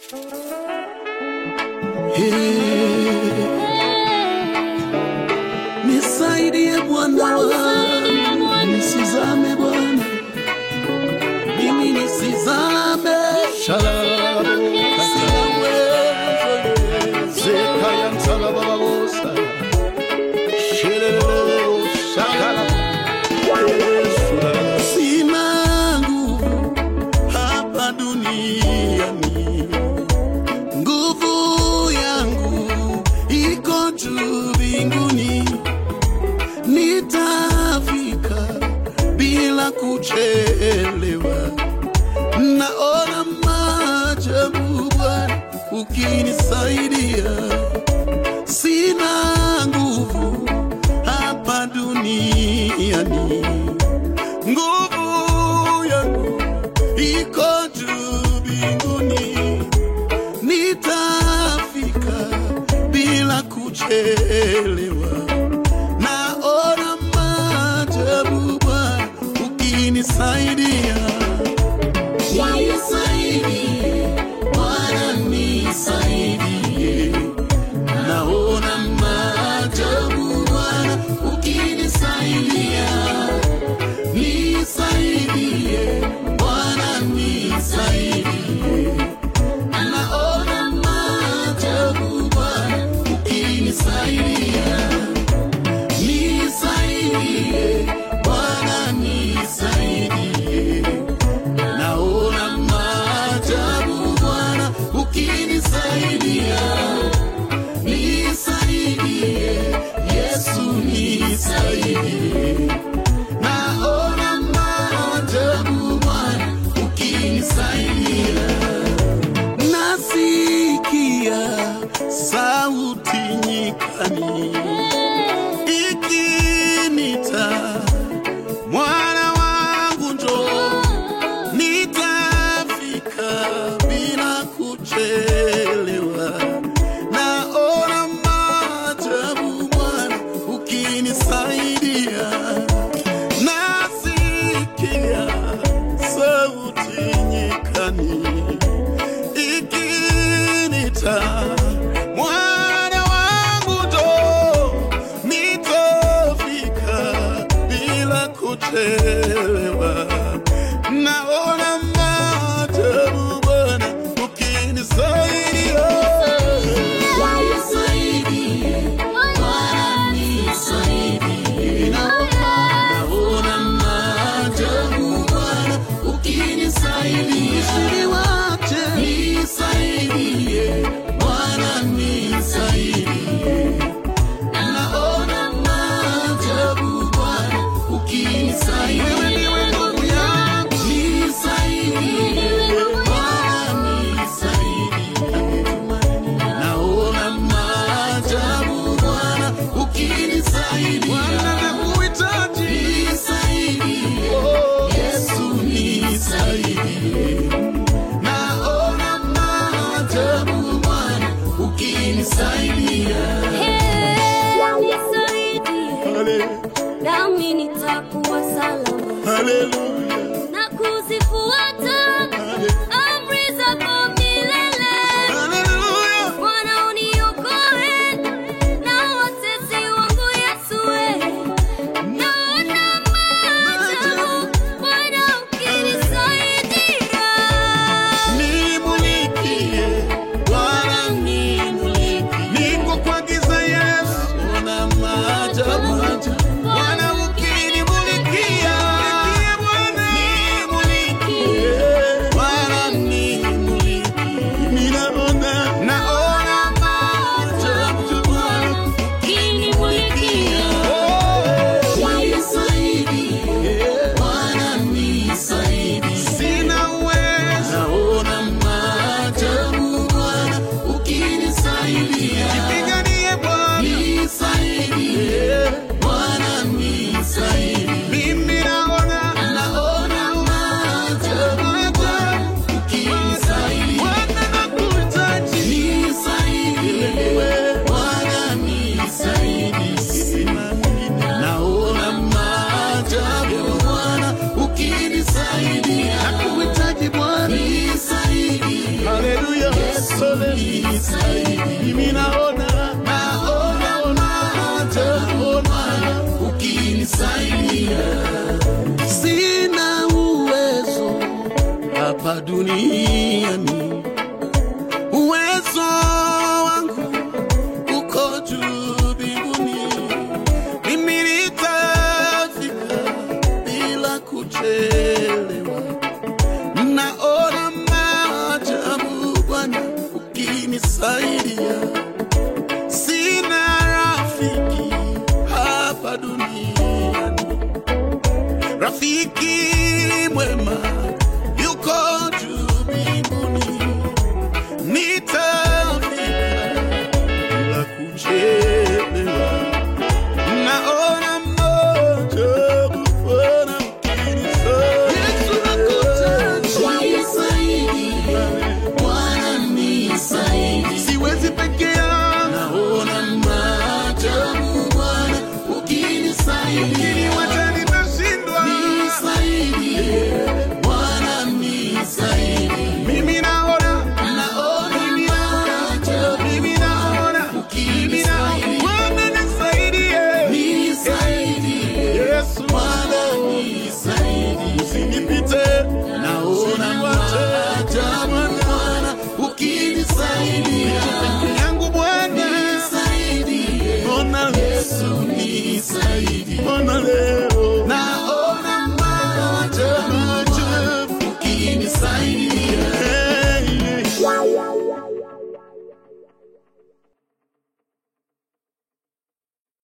Nisaidie Bwana wangu, nisizame Bwana, mimi nisizame. Shalom, Zekaya msalababosa, shelelelo, shakala. Sina nguvu hapa duniani, nguvu yangu iko juu mbinguni. Nitafika bila kuchelewa, naona maajabu Bwana ukinisaidia. Sina nguvu hapa duniani nguvu yangu iko juu mbinguni, nitafika bila kuchelewa. Naona maajabu Bwana ukinisaidia. Nisaidie Bwana, nisaidie, naona maajabu Bwana ukinisaidia nisaidie Bwana, nisaidie, naona maajabu Bwana ukinisaidia. Nisaidie Bwana, nisaidie, naona maajabu Bwana ukinisaidia. Nisaidie Yesu, nisaidie naona maajabu Bwana ukinisaidia. Nasikia sauti nyikani ikinita, mwana wangu njoo, nitafika bila kuchelewa. Naona maajabu Bwana ukinisaidia nasikia sauti nyikani ikinita, mwana wangu ndo nitafika bila kuchelewa. Naona maajabu Bwana ukinisaidia. Nisaidie Bwana, nisaidie. Naona maajabu Bwana ukinisaidia. Nisaidie Bwana, nisaidie. Naona maajabu Bwana ukinisaidia. Nisaidie Bwana, nisaidie. Naona maajabu Bwana ukinisaidia. Nisaidie Yesu, nisaidie. Naona maajabu Bwana ukinisaidia. Hale- nami nitakuwa salama Haleluya. na kuzifuata amri zako milele. Haleluya. Bwana uniokoe na watesi wangu Yesu, we. naona maajabu Bwana ukinisaidia. Nimulikie, Bwana nimulikie. Niko kwa giza Yesu, ona maajabu. Bwana ukinimulikia, ulisaidi. Mimi naona naona naona ukinisaidia. Sina uwezo hapa duniani, uwezo wangu uko juu mbinguni. Mimi nitafika bila kuchelewa. Naona maajabu Bwana ukinisaidia. Sina rafiki hapa duniani, rafiki